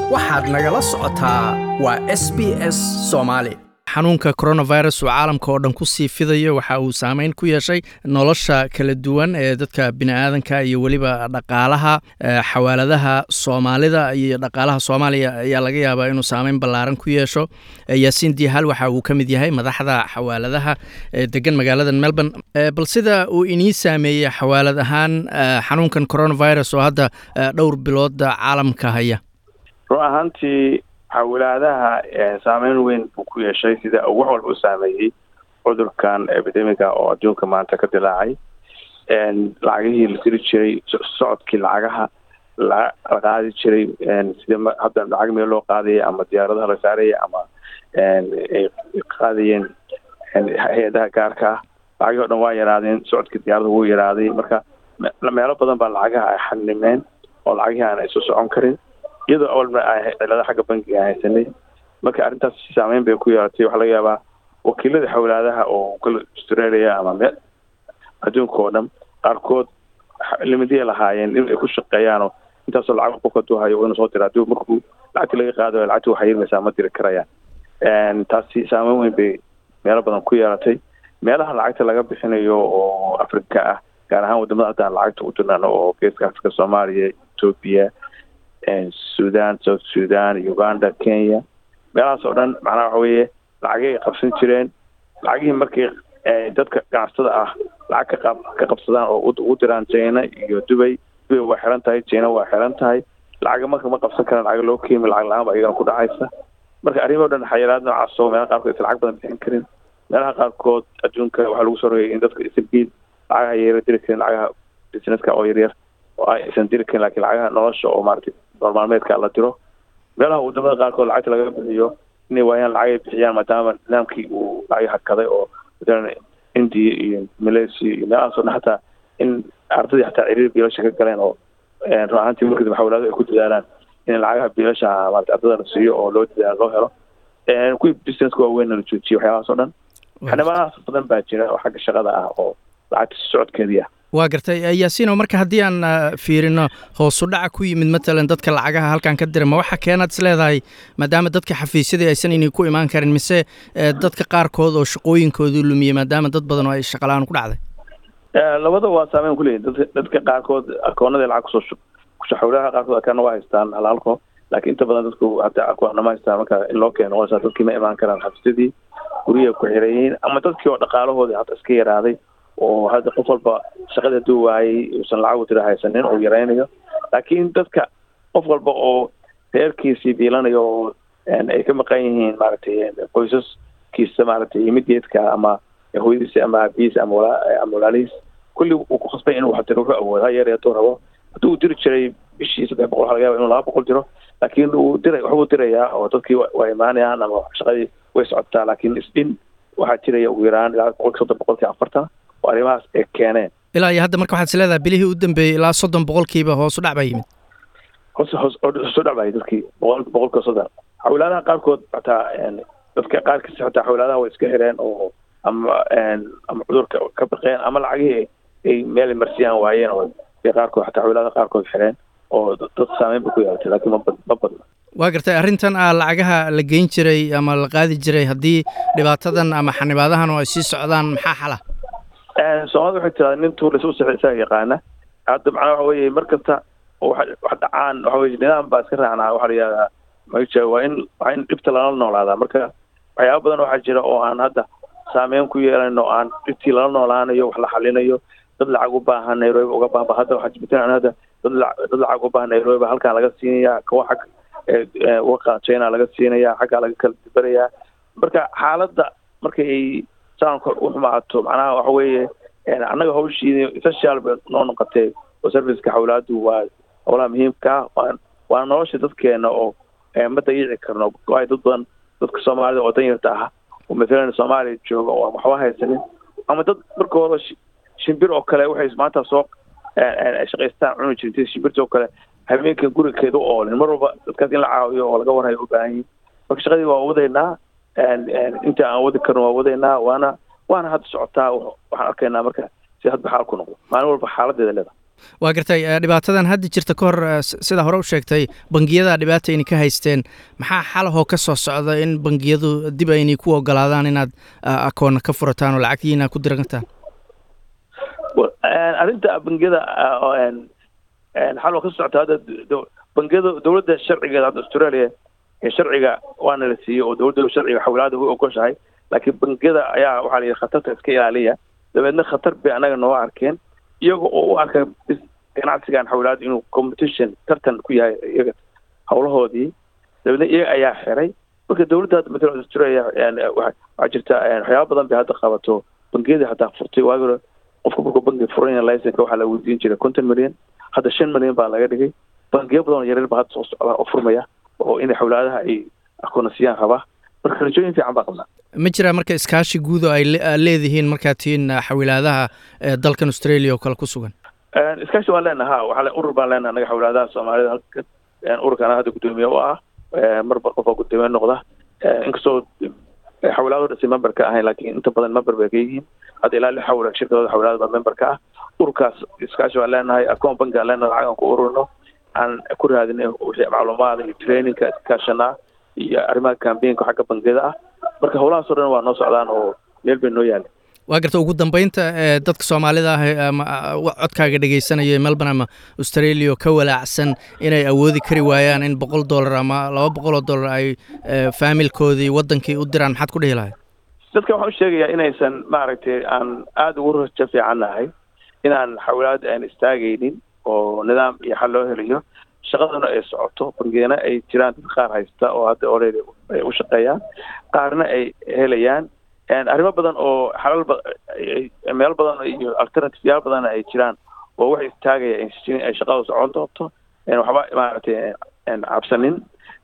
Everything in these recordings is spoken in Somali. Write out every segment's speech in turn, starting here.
waxaad nagala socotaa waa s b s soomaali xanuunka coronavirus uu caalamka oo dhan ku sii fidayo waxa uu saameyn ku yeeshay nolosha kala duwan ee dadka bini'aadanka iyo weliba dhaqaalaha xawaaladaha soomaalida iyo dhaqaalaha soomaaliya ayaa laga yaabaa inuu saameyn ballaaran ku yeesho yaasiin diihal waxa uu ka mid yahay madaxda xawaaladaha ee degan magaalada melbourne bal sida uu inii saameeyey xawaalad ahaan xanuunkan coronavirus oo hadda dhowr bilooda caalamka haya run ahaantii xawlaadaha saameyn weyn buu ku yeeshay sida wax walba u saameeyey cudurkan epidemiga oo adduunka maanta ka dilaacay lacagihii la diri jiray socodkii lacagaha la qaadi jiray sida hadda lacag meel loo qaadaya ama diyaaradaha la saaraya ama ay qaadayeen hay-adaha gaarka ah lacagii o dhan waa yaraadeen socodkii diyaarada wuu yaraaday marka meelo badan baa lacagaha ay xanimeen oo lacagihii aan isu socon karin iyadoo awalba cilada xagga bankiga aan haysanay marka arrintaas saameyn bay ku yeelatay waxaa laga yaabaa wakiilada xawlaadaha oo kala australia ama me adduunka oo dhan qaarkood limidyay lahaayeen in ay ku shaqeeyaanoo intaasoo lacag qofka haduu hayo inuu soo dira haduu markuu lacagti laga qaado lacagti waxay yirmaysaa ma diri karayaan taasi saameyn weyn bay meelo badan ku yeelatay meelaha lacagta laga bixinayo oo afrika ah gaar ahaan wadamada haddaan lacagta u dirnano oo geeska afrika soomaaliya etoobiya sudan south sudan uganda kenya meelahaas oo dhan macnaha waxa weeye lacagay ay qabsan jireen lacagihii markii dadka ganacsatada ah lacag ka ka qabsadaan oo u diraan china iyo dubay dubay waa xiran tahay china waa xiran tahay lacaga marka ma qabsan karaan lacag loo keemi lacag la-aan ba iyagana ku dhacaysa marka arrimo o dhan xayiraad noocaas oo meelaha qaarkood aysan lacag badan bixin karin meelaha qaarkood adduunka waxaa lagu soo rogay in dadka isanbiid lacagaha yara diri karin lacagaha businesska oo yaryar oo aysan diri karin lakin lacagaha nolosha oo maaragtay noolmaalmeedka la diro meelaha wadamada qaarkood lacagta laga bixiyo inay waayaan lacag ay bixiyaan maadaama nidaamkii uu lacag hakaday oo matalan india iyo malaysia iyo meelahaas o dhan hataa in ardadii hataa ciriir biilasha ka galeen oo run ahaantii markadib xawlaadu ay ku dadaalaan in lacagaha biilasha maarata ardada la siiyo oo loo dadaalo loo helo kuwii businesska waaweynna la joojiyo waxyaabahaas o dhan xanimahaas badan baa jira oo xagga shaqada ah oo lacagta socodkeedii ah waa gartay yaasiino marka haddii aan fiirino hoosu dhaca ku yimid matalan dadka lacagaha halkan ka dira ma waxa keenaad is leedahay maadaama dadka xafiisyadii aysan inay ku imaan karin mise dadka qaarkood oo shaqooyinkoodii lumiyey maadaama dad badan oo ay shaqala-aan ku dhacday labada waa saameyn kuleeyihin dad dadka qaarkood akoonada lacag kusoo xawlaha qaarkood akaana waa haystaan halhalko laakiin inta badan dadku hataa akoonna ma haystaan marka in loo keeno noqonaysaa dadkii ma imaan karaan xafiisyadii guryaha ku xireeyiin ama dadkii oo dhaqaalahoodii hata iska yaraaday oo hadda qof walba shaqada haduu waayey uusan lacag u tira haysanin uu yaraynayo laakiin dadka qof walba oo reerkiisii biilanayo oo ay ka maqan yihiin maaragtay qoysaskiisa maaragtay imideedka ama hooyadiisa ama aabihiisa ama ama walaalihiis kulli uu ku khasbay inuu wax diro wuxuu awoodo ha yar hadduu rabo hadduu u diri jiray bishii saddex boqol waxa laga yaba inuu laba boqol diro laakiin uu dira waxbuu dirayaa oo dadkii waa imaanayaan ama shaqadii way socotaa laakiin isdhin waxaa jiraya ugu yaraan ilaa boqolki soddon boqolkii afartan oo arrimahaas ay keeneen ilaa iyo hadda marka waxaad is leedahay bilihii u dambeeyey ilaa soddon boqolkiiba hoos u dhac baa yimid hoos hoos hoos u dhac baa dadkii boqol boqolkiiba soddon xawlaadaha qaarkood hataa dadka qaarkiisa hataa xawlaadaha way iska xireen oo ama ama cudurka ka baqeen ama lacagihii ay meel marsiyaan waayeen oo ay qaarkood hataa xawlaadaha qaarkood xireen oo dad saameyn ba ku yeelatay laakiin ma ma badna waa gartay arrintan ah lacagaha la geyn jiray ama la qaadi jiray haddii dhibaatadan ama xanibaadahan oo ay sii socdaan maxaa xala soomaalida waxay tiraada nin tuur lasu sixi isaga yaqaana hadda macnaa waxa weeye mar kasta oo wax wax dhacaan waxa weye nidaam baa iska raacnaa waxaa la yihahdaa maja waa in waa in dhibta lala noolaadaa marka waxyaaba badan waxaa jira oo aan hadda saameyn ku yeelayno o aan dhibtii lala noolaanayo wax la xalinayo dad lacag u baahan nairobi uga baahba hadda waxaa jibtaan hadda dad dad lacag u baahan nairobi ba halkaan laga siinaya kawa xag waqa china laga siinaya xaggaa laga kala dibarayaa marka xaaladda markay ay saanka u xumaato macnaha waxa weeye annaga hawshii social bay noo noqotay oo serviceka xawlaadu waa howlaha muhiimka waa waana nolosha dadkeena oo ma dayici karno waayo dad badan dadka soomaalida oo danyarta ah oo mathalan soomaaliya jooga oo waxba haysanin ama dad markooda shimbir oo kale waxay maanta soo shaqaystaan cuni jirtay shimbirta oo kale habeenkan gurigeeda u oolin mar walba dadkaas in la caawiyo oo laga warhayo u baahan yihin marka shaqadii waa wadaynaa inta aan wadi karno waa wadaynaa waana waana hadda socotaa waxaan arkaynaa marka si hadba xaal ku noqdo maalin walba xaaladeeda leeda waa gartay dhibaatadan hadda jirta ka hor sidaa hore u sheegtay bangiyada dhibaata ayna ka haysteen maxaa xalahoo ka soo socda in bangiyadu dib aynay ku ogolaadaan inaad akoonna ka furataan oo lacagtiina ku dirantaan arrinta bangiyada xaloo ka socota hadda bangiyada dowladda sharcigeeda hadda australia sharciga waana la siiyey oo dowladda sharciga xawlaada way ogoshahay laakiin bangiyada ayaa waxaa la yidhi khatarta iska ilaaliya dabeedna khatar bay annaga noo arkeen iyaga oo u arka ganacsigan xawlaada inuu competition tartan ku yahay iyaga hawlahoodii dabeedna iyaga ayaa xiray marka dowladda hadda matala australia waxaa jirta waxyaaba badan bay hadda qabato bangiyadii hataa furtay waagi hore qofka markuu bangi furanya licenka waxaa la weydiin jiray konton milyan hadda shan milyan baa laga dhigay bangiyo badan oo yaryar baa hadda soo socda oo furmaya oo inay xawlaadaha ay akoonasiyaan rabaa marka rajooyin fiican baa qabnaa ma jiraa marka iskaashi guud oo ay leedihiin markaad tihiin xawilaadaha dalkan australia oo kale ku sugan iskaashi waan leenaha ha waa urur baan leenaha anaga xawlaadaha soomaalida halka ururkana hadda guddoomiye u ah marba qof oo guddoomiye noqda inkastoo xawlaado dhasi member ka ahayn laakiin inta badan member bay ka yihiin hadda ilaa lix xawla shirkadooda xawlaada baa member ka ah ururkaas iskaashi waan leenahay akoon banki aan leenahay lacag aan ku ururno aan ku raadinay wixii macluumaada iyo trainingka iskaashanaa iyo arrimaha cambaynka xagga bangiyada ah marka howlahaas oo dhan waa noo socdaan oo meel bay noo yaalin waa garta ugu dambeynta dadka soomaalida ah ama codkaaga dhegeysanaya melbourne ama australia oo ka walaacsan inay awoodi kari waayaan in boqol dollar ama laba boqol oo dollar ay faamilkoodii waddankii u diraan maxaad ku dhihi lahayd dadka waxaan u sheegayaa inaysan maaragtay aan aada ugu rajo fiican nahay inaan xawlaad aan istaagaynin oo nidaam iyo xal loo helayo shaqaduna ay socoto bangiyana ay jiraan dad qaar haysta oo hadda already ay u shaqeeyaan qaarna ay helayaan arrimo badan oo xalal meel badan iyo alternative yaal badanna ay jiraan oo wax istaagaya ay shaqada socon doonto waxba maaragtay cabsanin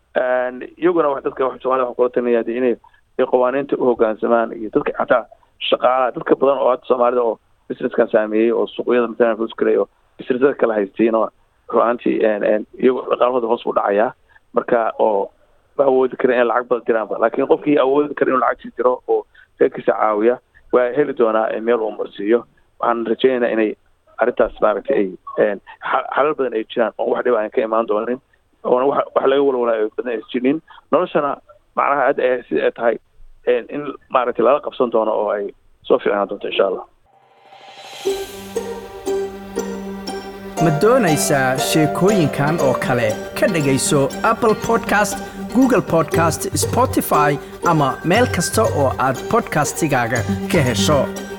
iyaguna dadka somalida waxaan kula talinaya de inay qawaaniinta u hoggaansamaan iyo dadka xataa shaqaalaha dadka badan oo hadda soomaalida oo businesskan saameeyey oo suuqyada matalan fuskale oo businessada kala haystiin oo ruaantii iyago dhaqaalahooda hoos u dhacayaa marka oo ma awoodi karin in lacag badan diraanba laakiin qofkii awoodi kara inuu lacagtii diro oo reerkiisa caawiya waa heli doonaa meel uu marsiiyo waxaan rajaynaynaa inay arrintaas maaragtay ay xalal badan ay jiraan oo wax dhib aan ka imaan doonin oona wax laga walwalaayo badan ay jirnin noloshana macnaha hadda ay sida ay tahay in maaragtay lala qabsan doono oo ay soo fiicnaan doonto insha allah ma doonaysaa sheekooyinkan oo kale ka dhegayso apple podcast google podcast spotify ama meel kasta oo aad podcastigaaga ka hesho